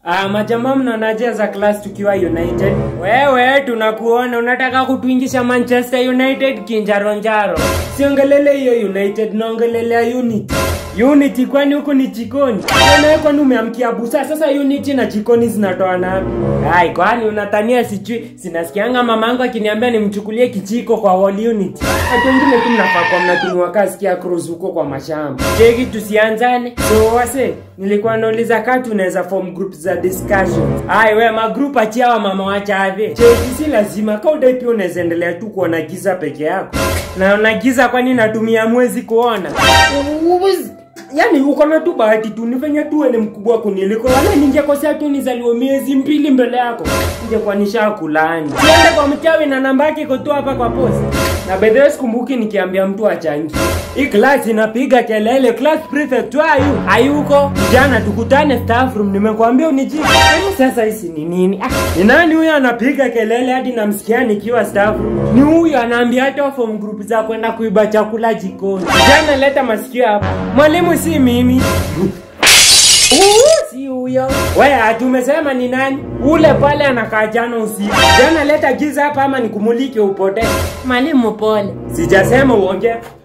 Ah, majamaa mnaonaje za class tukiwa United? Wewe tunakuona unataka kutuingisha Manchester United kinjaronjaro. Siongelele hiyo United, naongelelea Unity. Unity kwani huku ni jikoni? Wewe kwani umeamkia busa? Sasa Unity na jikoni zinatoana wapi? Hai, kwani unatania sijui? Sinasikianga mamangu akiniambia nimchukulie kijiko kwa wall Unity. Watu wengine tu mnafaa kwa mnatumwa kazi kia cruise huko kwa mashamba. Cheki tusianzane. So wase, nilikuwa nauliza kama tunaweza form group za discussion. Hai, we magroup achia wa mama wachave. Cheki si lazima kama udai pia unaweza endelea tu kuona giza peke yako. Na una giza kwani natumia mwezi kuona? Yaani uko na tu bahati tu nifanye tu wewe ni mkubwa kuniliko. Wala ningekosea tu nizaliwe miezi mbili mbele yako. Ningekuwa nishakulaani. Siende kwa mchawi na namba yake iko tu hapa kwa post. Na by the way sikumbuki nikiambia mtu achangie. Hii class inapiga kelele, class prefect where are you? Hayuko. Jana tukutane staff room nimekuambia unijibu. Yaani sasa hisi ni nini? Ah, ni nani huyo anapiga kelele hadi namsikia nikiwa staff room? Ni huyo anaambia hata form group za kwenda kuiba chakula jikoni. Jana leta masikio hapa. Mwalimu si mimi. Uu, si huyo. Wewe tumesema ni nani? Ule pale anakaa jana usiku. Jana leta giza hapa ama nikumulike upotee. Mwalimu pole. Sijasema uongee.